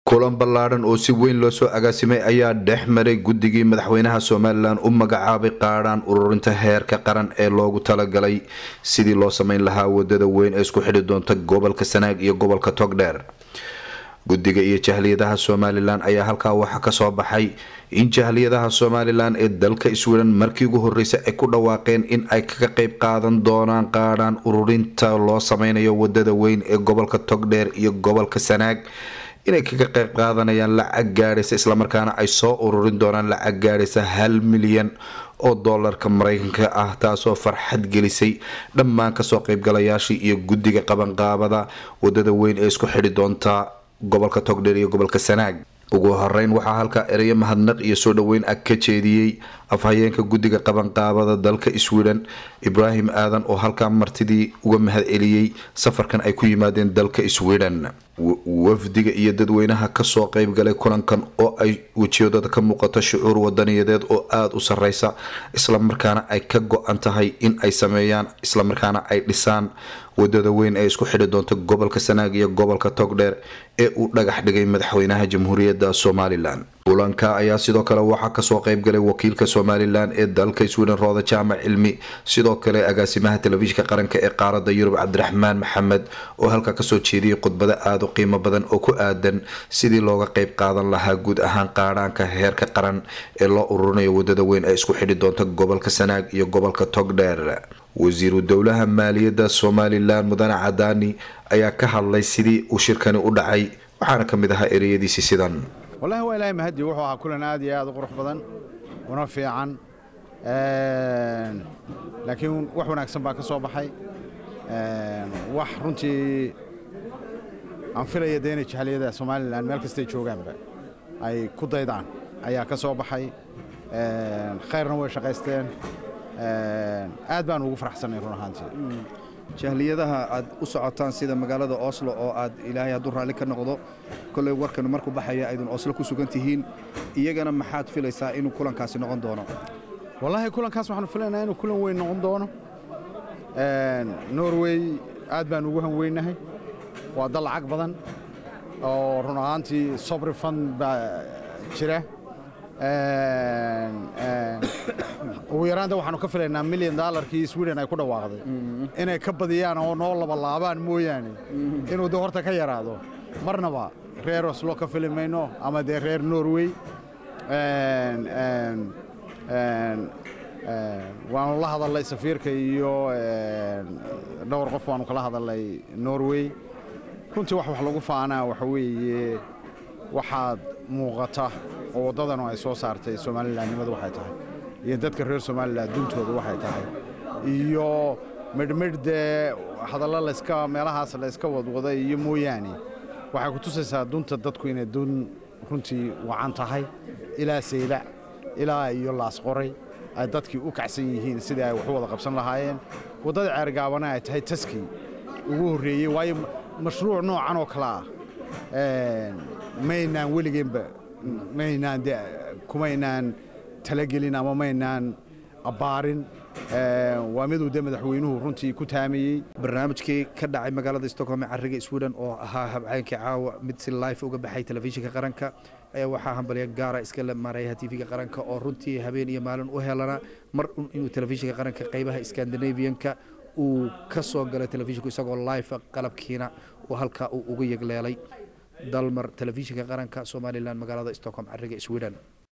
kulan ballaadhan oo si weyn loo soo agaasimay ayaa dhex maray guddigii madaxweynaha somalilan u magacaabay qaadhaan ururinta heerka qaran ee loogu talagalay sidii loo sameyn lahaa wadada weyn ee isku xidhi doonta gobolka sanaag iyo gobolka togdheer guddiga iyo jahliyadaha somalilan ayaa halkaa waxaa kasoo baxay in jahliyadaha somalilan ee dalka sweden markii ugu horeysay ay ku dhawaaqeen in ay kaga qeyb qaadan doonaan qaadhaan ururinta loo sameynayo wadada weyn ee gobolka togdheer iyo gobolka sanaag inay kaga qeyb qaadanayaan lacag gaadhaysa islamarkaana ay soo ururin doonaan lacag gaadhaysa hal milyan oo doolarka mareykanka ah taasoo farxad gelisay dhammaan kasoo qeybgalayaashii iyo guddiga qabanqaabada wadada weyn ee isku xidhi doonta gobolka togdheer iyo gobolka sanaag ugu horeyn waxaa halkaa ereyo mahadnaq iyo soo dhaweyn ag ka jeediyey afhayeenka guddiga qabanqaabada dalka sweden ibraahim aadan oo halkaa martidii uga mahad celiyey safarkan ay ku yimaadeen dalka sweden wafdiga iyo dadweynaha kasoo qeybgalay kulankan oo ay wejiyadooda ka muuqato shucuur wadaniyadeed oo aada u sareysa islamarkaana ay ka go-an tahay in ay sameeyaan islamarkaana ay dhisaan wadada weyn ee isku xidhi doonta gobolka sanaag iyo gobolka togdheer ee uu dhagax dhigay madaxweynaha jamhuuriyadda somalilan kulanka ayaa sidoo kale waxaa kasoo qeybgalay wakiilka somalilan ee dalka sweden rooda jaamac cilmi sidoo kale agaasimaha telefishinka qaranka ee qaarada yurub cabdiraxmaan maxamed oo halkaa kasoo jeediyay khudbado aada u qiimo badan oo ku aadan sidii looga qeyb qaadan lahaa guud ahaan qaadhaanka heerka qaran ee loo ururinayo wadada weyn ee isku xidhi doonta gobolka sanaag iyo gobolka togdheer wasiiru dowlaha maaliyadda somalilan mudane cadaani ayaa ka hadlay sidii uu shirkani u dhacay waxaana ka mid ahaa ereyadiisi sidan wallahi waa ilaahay mahadi wuxuu ahaa kulan aad iyo aad u qurux badan una fiican laakiin wax wanaagsan baa ka soo baxay wax runtii aan filaya dee inay jahliyada somalilan meel kastay joogaanba ay ku daydaan ayaa ka soo baxay khayrna way shaqaysteen aad baan ugu faraxsannay run ahaantii jahliyadaha aad u socotaan sida magaalada oslo oo aad ilaahay hadduu raalli ka noqdo kolley warkan markuu baxaya aydun oslo ku sugan tihiin iyagana maxaad filaysaa inuu kulankaasi noqon doono wallaahi kulankaas waxaanu filaynaa inuu kulan weyn noqon doono norway aad baan ugu hanweynahay waa dal lacag badan oo run ahaantii sobri fund baa jira ugu yaraanta waxaanu ka filaynaa milyan daalarkii sweden ay ku dhawaaqday inay ka badiyaan oo noo labalaabaan mooyaane inuu de horta ka yaraado marnaba reer oslo ka fili mayno ama dee reer norway waanu la hadalnay safiirka iyo dhowr qof waanu kala hadalnay norway runtii wax wax lagu faanaa waxa weeye waxaad muuqata oo waddadanu ay soo saartay somalilandnimadu waxay tahay iyo dadka reer somalilan duntooda waxay tahay iyo midhmidh dee hadallo layska meelahaas layska wadwaday iyo mooyaane waxay ku tusaysaa dunta dadku inay dun runtii wacan tahay ilaa saylac ilaa iyo laasqoray ay dadkii u kacsan yihiin sidii ay wax u wada qabsan lahaayeen waddada ceergaabana ay tahay taskii ugu horreeyey waayo mashruuc noocan oo kale ah maynaan weligeenba maynaan de kumaynaan talagelin ama maynaan abbaarin waa miduu de madaxweynuhu runtii ku taamayey barnaamijkii ka dhacay magaalada stockholm ee cariga sweden oo ahaa habceenkii caawa mid si life uga baxay telefishinka qaranka ayaa waxaa hambalya gaara iska la maarayaha tv-ga qaranka oo runtii habeen iyo maalin u helana mar un inuu telefishinka qaranka qaybaha scandinavianka uu ka soo galay telefishinku isagoo life qalabkiina uu halkaa uu uga yegleelay dalmar telefishinka qaranka somalilan magaalada stockholm cariga sweden